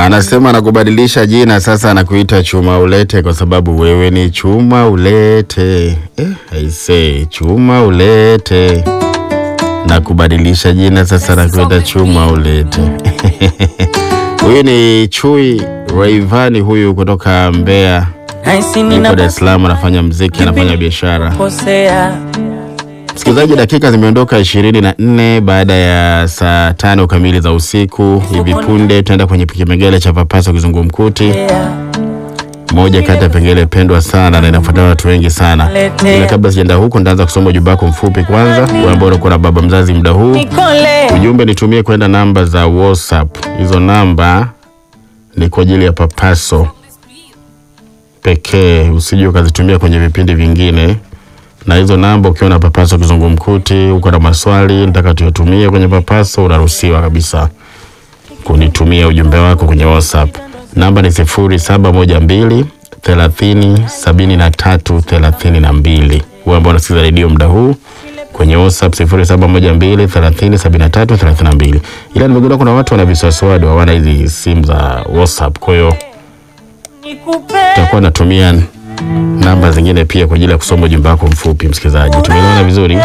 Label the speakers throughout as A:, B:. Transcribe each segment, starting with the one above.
A: Anasema anakubadilisha jina sasa, anakuita Chuma Ulete kwa sababu wewe ni Chuma Ulete. Eh, aisee, Chuma Ulete na kubadilisha jina sasa, anakuita Chuma Ulete. Huyu ni Chui Rayvanny huyu kutoka Mbeya,
B: Naisi
A: yuko Dar es Salaam, anafanya mziki, anafanya biashara.
B: ninapokosea
A: Msikilizaji, dakika zimeondoka ishirini na nne baada ya saa tano kamili za usiku. Hivi punde tutaenda kwenye kipengele cha papaso kizungumkuti, moja kati ya pengele pendwa sana na inafuatana na watu wengi sana. Ila kabla sijaenda huko, nitaanza kusoma ujumbe wako mfupi kwanza, wewe ambao unakuwa na baba mzazi muda huu.
B: Nikole
A: Ujumbe nitumie kwenda namba za WhatsApp. Hizo namba ni kwa ajili ya papaso pekee, usije ukazitumia kwenye vipindi vingine. Na hizo namba ukiwa na papaso kizungumkuti, uko na maswali nataka tuyatumie kwenye papaso, unaruhusiwa kabisa kunitumia ujumbe wako kwenye WhatsApp. Namba ni sifuri saba moja mbili thelathini sabini na tatu thelathini na mbili. Wewe ambao unasikiza redio muda huu kwenye WhatsApp sifuri saba moja mbili thelathini sabini na tatu thelathini na mbili. Ila nimegundua kuna watu wana viswaswadi hawana hizi simu za WhatsApp, kwa hiyo
B: nikupe
A: tutakuwa natumia namba zingine pia kwa ajili ya kusoma ujumbe wako mfupi. Msikilizaji, tumeelewana vizuri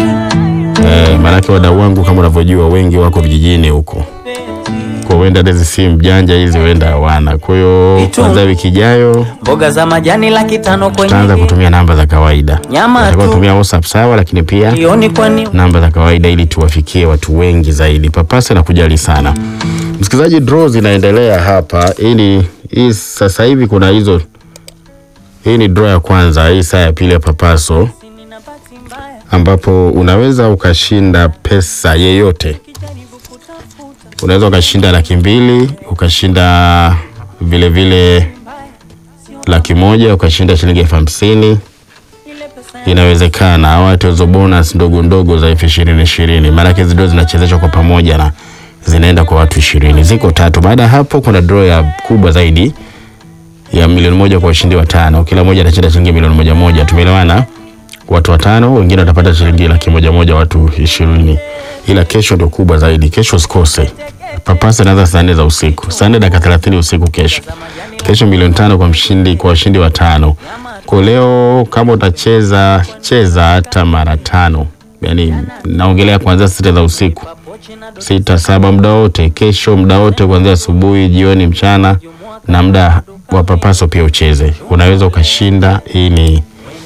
A: eh? Maanake wadau wangu kama unavyojua wengi wako vijijini huko, kwa huenda hizi simu janja hizi huenda hawana. Kwa hiyo kwanza wiki ijayo
B: mboga za majani laki tano
A: tutaanza
B: kwenye
A: kutumia namba za kawaida.
B: Nyama
A: Tutakuwa
B: tu.
A: kutumia WhatsApp sawa, lakini pia
B: jioni kwani
A: namba za kawaida ili tuwafikie watu wengi zaidi. Papasa na kujali sana msikilizaji, draw zinaendelea hapa. Hii ni hii sasa hivi kuna hizo, hii ni draw ya kwanza, hii saa ya pili ya papaso, ambapo unaweza ukashinda pesa yeyote. Unaweza ukashinda laki mbili, ukashinda vile vile laki moja, ukashinda shilingi elfu hamsini inawezekana watu hizo bonus ndogo ndogo za elfu ishirini ishirini maanake zido zinachezeshwa kwa pamoja na zinaenda kwa watu ishirini ziko tatu baada ya hapo kuna draw ya kubwa zaidi ya milioni moja kwa ushindi wa tano kila moja atashinda shilingi milioni moja moja tumeelewana watu watano wengine watapata shilingi laki moja moja watu ishirini ila kesho ndio kubwa zaidi kesho usikose papasa inaanza saa nne za usiku saa nne dakika thelathini usiku kesho kesho milioni tano kwa mshindi kwa washindi wa tano kwa leo kama utacheza cheza hata mara tano yani naongelea kuanzia sita za usiku sita saba muda wote kesho muda wote kuanzia asubuhi jioni mchana na muda wa papaso pia ucheze unaweza ukashinda hii ni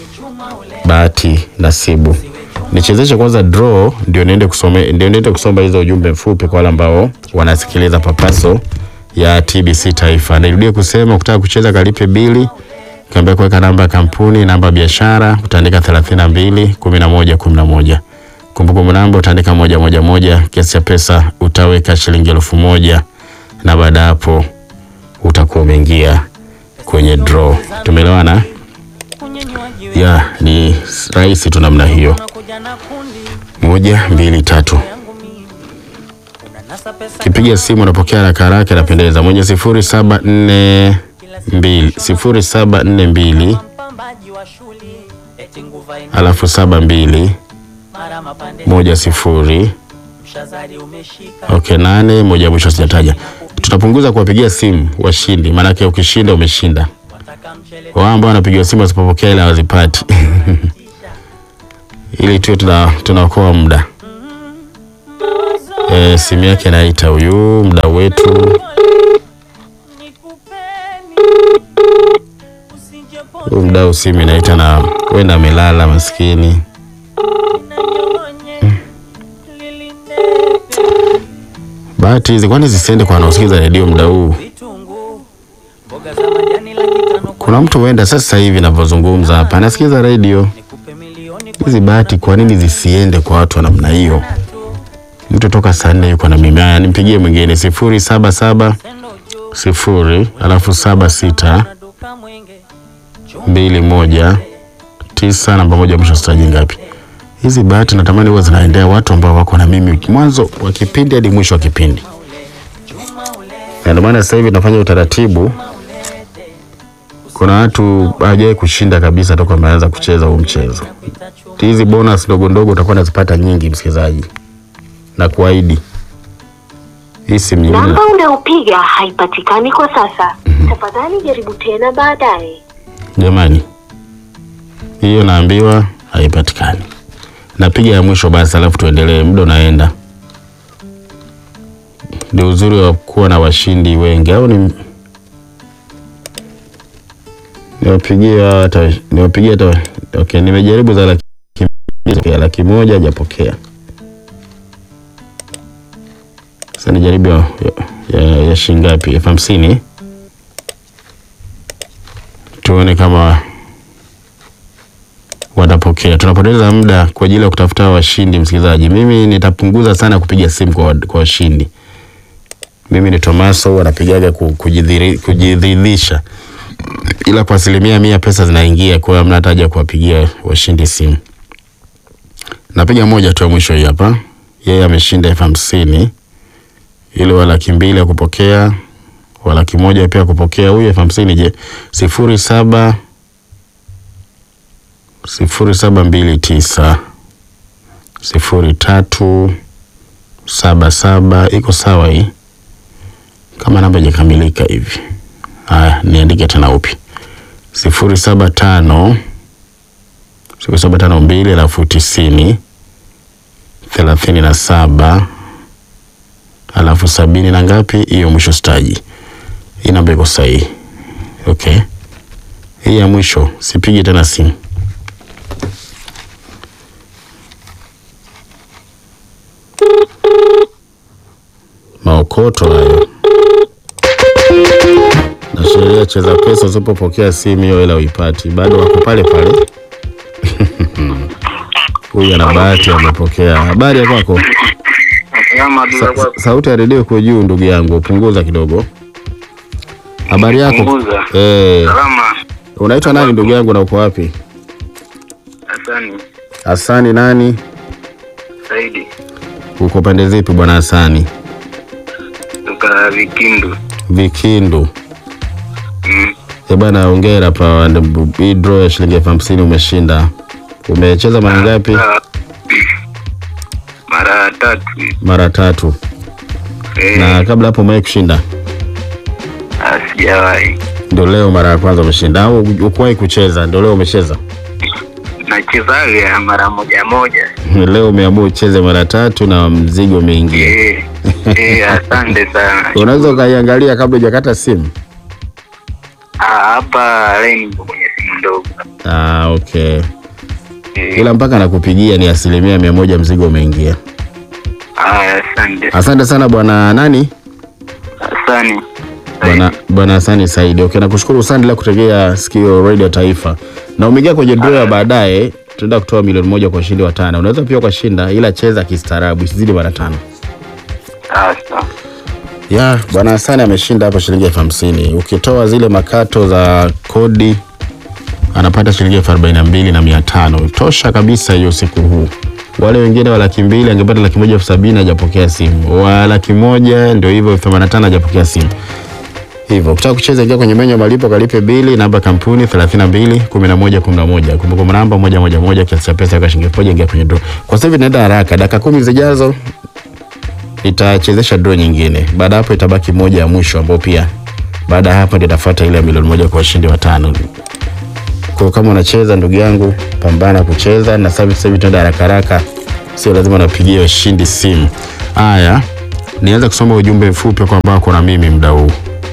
A: bahati nasibu nichezeshe kwanza draw ndio niende kusome ndio niende kusoma hizo ujumbe mfupi kwa wale ambao wanasikiliza papaso ya TBC Taifa. Nirudie kusema ukitaka kucheza kalipe bili, kaambia kuweka namba ya kampuni, namba ya biashara, utaandika 32 11 11. Kumbukumbu namba utaandika moja moja moja, kiasi cha pesa utaweka shilingi elfu moja na baada ya hapo utakuwa umeingia kwenye draw. Tumeelewana? Ya, ni rahisi tu namna hiyo.
B: kuja na kundi
A: Moja, mbili, tatu.
B: yangu mimi unanasa pesa
A: Kipiga simu unapokea haraka haraka, inapendeza. Mwenye sifuri saba nne mbili sifuri saba nne mbili
B: mpambaji wa shule eti nguva ina
A: alafu saba mbili
B: mara mapande
A: moja sifuri
B: mshazari umeshika
A: okay, nane moja mwisho sijataja. Tutapunguza kuwapigia simu washindi, maanake ukishinda umeshinda.
B: wataka mchele
A: Wao ambao wanapigiwa simu wasipopokea ile hawazipati ili tuwe tuna tunaokoa muda. E, simu yake naita huyu mdau wetu huyu mdau, simu inaita na wenda amelala maskini. Bahati hizi kwani zisiende kwa wanaosikiza redio muda huu?
B: vitunguu mboga za majani laki tano
A: Kuna mtu huenda sasa hivi navyozungumza hapa anasikiza redio.
B: nikupe milioni
A: Hizi bahati kwa nini zisiende kwa watu wa namna hiyo? Mtu toka saa nne yuko na mimi. Haya, nimpigie mwingine sifuri saba saba
B: tendo juu
A: sifuri alafu saba sita
B: na duka mwenge
A: mbili moja tisa namba moja mwisho sitaji ngapi. Hizi bahati natamani huwa zinaendea watu ambao wako na mimi mwanzo wa kipindi hadi mwisho wa kipindi, na ndio maana sasa hivi nafanya utaratibu. Kuna watu hawajawahi kushinda kabisa toka wameanza kucheza huu mchezo. Hizi bonus ndogo ndogo utakuwa unazipata nyingi, msikilizaji, na kuahidi hii simu nyingine
C: Namba unayopiga haipatikani kwa sasa. Tafadhali jaribu tena baadaye.
A: jamani, hiyo naambiwa haipatikani. Napiga ya mwisho basi, alafu tuendelee, muda unaenda. Ndio uzuri wa kuwa na washindi wengi, au ni niwapigie hawa hata niwapigie hata okay, nimejaribu za laki mbili, laki moja hajapokea. Sasa nijaribu ya, ya, ya, ya shilingi ngapi? elfu hamsini tuone kama watapokea. Tunapoteza muda kwa ajili ya kutafuta washindi, msikilizaji. Mimi nitapunguza sana kupiga simu kwa, kwa washindi. Mimi ni Tomaso, wanapigaga ku- kujidhiri- kujidhihirisha, ila kwa asilimia mia pesa zinaingia, kwa hiyo hamna hata haja ya kuwapigia washindi simu. Napiga moja tu ya mwisho hii hapa, yeye ameshinda elfu hamsini ile wa laki mbili ya kupokea wa laki moja pia kupokea. Huyu elfu hamsini je, sifuri saba sifuri saba mbili tisa sifuri tatu saba saba iko sawa hii, kama namba ijakamilika hivi. Haya, niandike tena upi, sifuri saba tano sifuri saba tano mbili alafu tisini thelathini na saba alafu sabini na ngapi, hiyo mwisho staji. Hii namba iko sahihi. Okay, hii ya mwisho sipigi tena simu. Maokoto hayo na sheria cheza pesa, usipopokea simu hiyo hela uipati, bado wako pale pale. Huyu ana bahati amepokea. Habari ya kwako?
D: Salama
A: Sa, sa, sauti ya redio iko juu ndugu yangu, punguza kidogo. Habari yako?
D: Punguza.
A: Eh,
D: Salama.
A: unaitwa nani ndugu yangu na uko wapi?
D: Hasani
A: Hasani nani?
D: Saidi
A: Uko pande zipi bwana Hasani?
D: toka Vikindu.
A: Vikindu.
D: Mm.
A: Eh bwana, hongera pa hii draw ya shilingi elfu hamsini umeshinda. Umecheza mara ngapi?
D: Ah, Mara tatu.
A: Mara tatu.
D: Eh,
A: Na kabla hapo umewahi kushinda?
D: ah, sijawahi.
A: Ndio leo mara ya kwanza umeshinda au ukuwahi kucheza? Ndio leo umecheza?
D: Nachezaga mara moja moja.
A: Leo umeamua ucheze mara tatu na mzigo umeingia.
D: Eh, eh, asante sana.
A: Unaweza ukaiangalia kabla hujakata simu?
D: Ah, hapa line ipo kwenye simu ndogo.
A: Ah, okay.
D: Eh,
A: Ila mpaka nakupigia ni asilimia mia moja mzigo umeingia.
D: ah, asante.
A: Asante sana bwana nani?
D: Asani.
A: Bwana bwana Hasani Saidi. Okay, nakushukuru sana bila kutegea sikio Radio Taifa. Na umeingia kwenye draw ya baadaye, tunaenda kutoa milioni moja kwa ushindi wa tano. Unaweza pia ukashinda, ila cheza kistaarabu, isizidi mara tano.
D: Ah, sawa.
A: Ya, bwana Hasani ameshinda hapo shilingi elfu hamsini. Ukitoa zile makato za kodi anapata shilingi elfu arobaini na mbili na mia tano. Tosha kabisa hiyo siku huu. Wale wengine wa laki mbili angepata laki moja elfu sabini hajapokea simu. Wa laki moja ndio hivyo elfu themanini na tano hajapokea simu. Hivyo ukitaka kucheza ingia kwenye menyu ya malipo kalipe bili namba kampuni 32 11 11. Kumbukumbu namba moja moja moja kiasi cha pesa kwa shilingi elfu moja ingia kwenye draw. Kwa sasa hivi inaenda haraka. Dakika kumi zijazo itachezesha draw nyingine. Baada hapo itabaki moja ya mwisho ambao pia baada ya hapo ndio itafuata ile ya milioni moja kwa washindi watano. Kwa hiyo kama unacheza ndugu yangu, pambana kucheza na sasa hivi tunaenda haraka haraka. Sio lazima unapigia washindi simu. Haya, nianza kusoma ujumbe mfupi kwa ambao kuna mimi muda huu.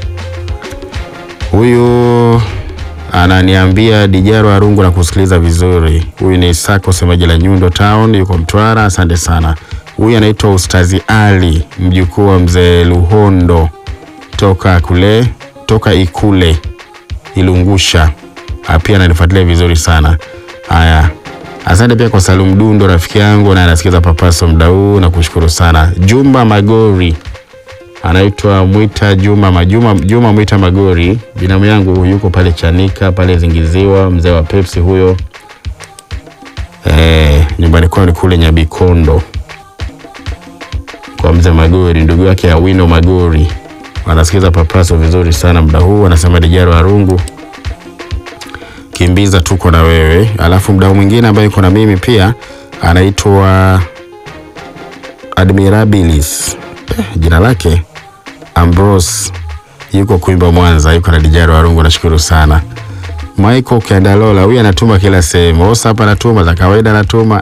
A: Huyu ananiambia Dijaro Arungu na kusikiliza vizuri. Huyu ni Sako semaji la Nyundo Town, yuko Mtwara. Asante sana. Huyu anaitwa Ustazi Ali, mjukuu wa mzee Luhondo toka kule toka Ikule Ilungusha. Ah, Pia ananifuatilia vizuri sana. Haya, asante pia kwa Salum Dundo, rafiki yangu na anasikiza Papaso muda huu, na kushukuru sana. Jumba Magori anaitwa Mwita Juma Majuma Juma Mwita Magori, binamu yangu yuko pale Chanika pale Zingiziwa, mzee wa Pepsi huyo. Eh, nyumbani kwao ni kule Nyabikondo kwa mzee Magori, ndugu yake Awino Magori. Wanasikiza Papaso vizuri sana muda huu, anasema Dijaro Arungu kimbiza, tuko na wewe. Alafu mdau mwingine ambaye yuko na mimi pia anaitwa Admirabilis eh, jina lake Ambrose yuko Kuimba Mwanza, yuko na Dijaro Warungu, nashukuru sana. Michael Kendalola huyu anatuma kila sehemu. WhatsApp anatuma za kawaida anatuma.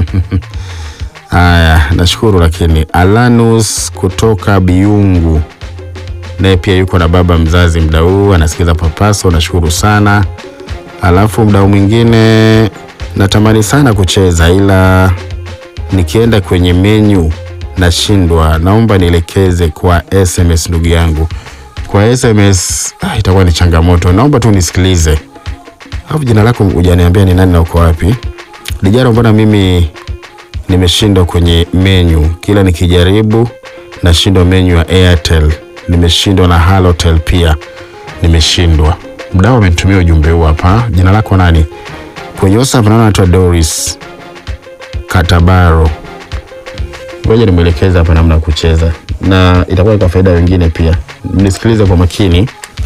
A: Haya, nashukuru lakini Alanus kutoka Biungu naye pia yuko na baba mzazi mdau huu anasikiza Papaso, nashukuru sana. Alafu mdau mwingine natamani sana kucheza ila nikienda kwenye menyu nashindwa, naomba nielekeze kwa SMS ndugu yangu. Kwa SMS ah, itakuwa ni changamoto, naomba tu nisikilize. Alafu jina lako hujaniambia ni nani na uko wapi? Dijaro, mbona mimi nimeshindwa kwenye menyu, kila nikijaribu nashindwa menyu ya Airtel, nimeshindwa na Halotel pia nimeshindwa. Mdau amenitumia ujumbe huu hapa, jina lako nani? Kwenye WhatsApp naona anaitwa Doris Katabaro. Ngoja nimwelekeze hapa namna ya kucheza na itakuwa kwa faida wengine pia. Mnisikilize kwa makini.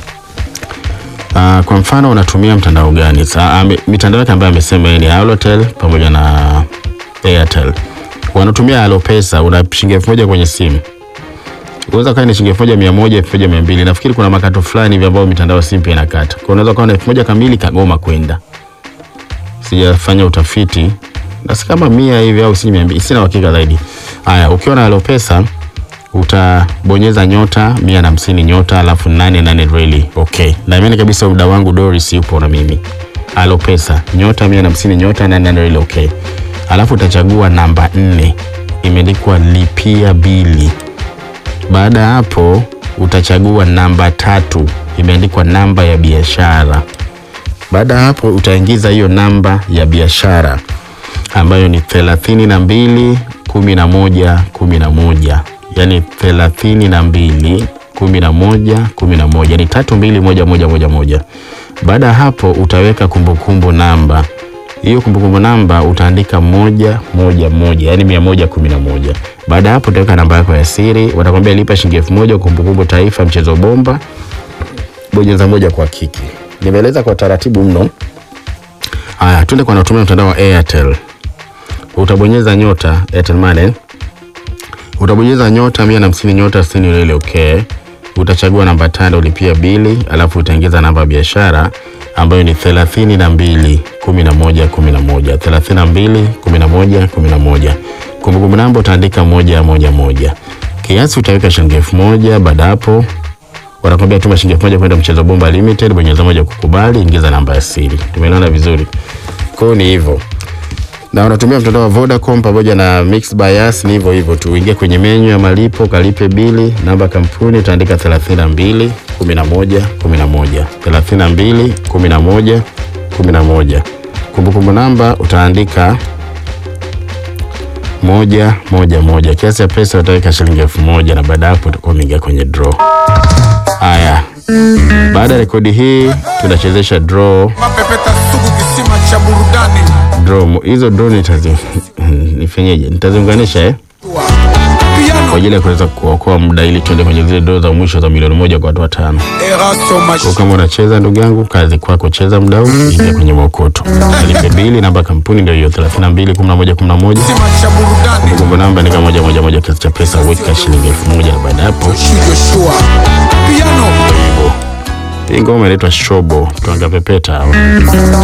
A: Uh, kwa mfano unatumia mtandao gani? Sa, uh, mitandao yake ambayo amesema yeye ni Halotel pamoja na Airtel. Wanatumia Alopesa, una shilingi elfu moja kwenye simu. Unaweza kaa ni shilingi elfu moja mia moja, elfu moja mia mbili. Nafikiri kuna makato fulani hivi ambayo mitandao ya simu pia inakata. Kwa unaweza kuwa na elfu moja kamili kagoma kwenda. Sijafanya utafiti. Na si kama mia hivi au si mia mbili, sina uhakika zaidi. Haya, ukiwa na Alopesa utabonyeza nyota mia na hamsini nyota alafu nane nane really okay. Naamini kabisa muda wangu Doris yupo na mimi. Alopesa nyota mia na hamsini nyota nane nane really okay. Alafu utachagua namba nne imeandikwa lipia bili. Baada ya hapo utachagua namba tatu imeandikwa namba ya biashara. Baada ya hapo utaingiza hiyo namba ya biashara ambayo ni thelathini na mbili kumi na moja kumi na moja yani thelathini na mbili kumi na moja kumi na moja ni tatu mbili moja moja moja moja. Baada ya hapo utaweka kumbukumbu namba hiyo kumbukumbu namba utaandika moja moja moja yani mia moja kumi na moja. Baada ya hapo utaweka namba yako ya siri, watakwambia lipa shilingi elfu moja kumbukumbu taifa mchezo bomba, bonyeza moja kwa kiki. Nimeeleza kwa taratibu mno. Haya, tuende kwa wanaotumia mtandao wa Airtel. Utabonyeza nyota Airtel Money utabonyeza nyota mia na hamsini nyota sitini ile ile okay. Utachagua namba tano ulipia bili, alafu utaingiza namba ya biashara ambayo ni thelathini na mbili kumi na moja kumi na moja thelathini na mbili kumi na moja kumi na moja Kumbukumbu namba utaandika moja moja moja. Kiasi utaweka shilingi elfu moja. Baada hapo wanakwambia tuma shilingi elfu moja kwenda mchezo bomba limited, bonyeza moja kukubali, ingiza namba ya siri. Tumeelewana vizuri? Kwa hiyo ni hivyo na unatumia mtandao wa Vodacom pamoja na Mixx by Yas, ni hivyo hivyo tu. Uingie kwenye menyu ya malipo, kalipe bili, namba kampuni utaandika 32 11 11 32 11 11. Kumbukumbu namba utaandika moja moja moja. Kiasi cha pesa utaweka shilingi elfu moja na baada hapo utakuwa umeingia kwenye draw. Haya, baada ya rekodi hii tunachezesha draw
E: Mapepeta sugu kisima cha burudani
A: draw hizo draw nitazi nifanyeje? Nitaziunganisha eh,
E: piano
A: kwa ajili ya kuweza kuokoa muda ili tuende kwenye zile draw za mwisho za milioni moja kwa watu watano.
E: eraso
A: Kwa
E: mash
A: kama unacheza ndugu yangu, kazi kwako, cheza muda huu, ingia kwenye maokoto, alipe bili, namba ya kampuni ndio hiyo 32 11 11.
E: kisima cha burudani
A: Kumbukumbu namba ni kama moja moja moja, kiasi cha pesa weka shilingi elfu moja na baada ya hapo
E: Joshua piano
A: hivyo. Hii ngoma inaitwa Shobo, tuanga pepeta hawa.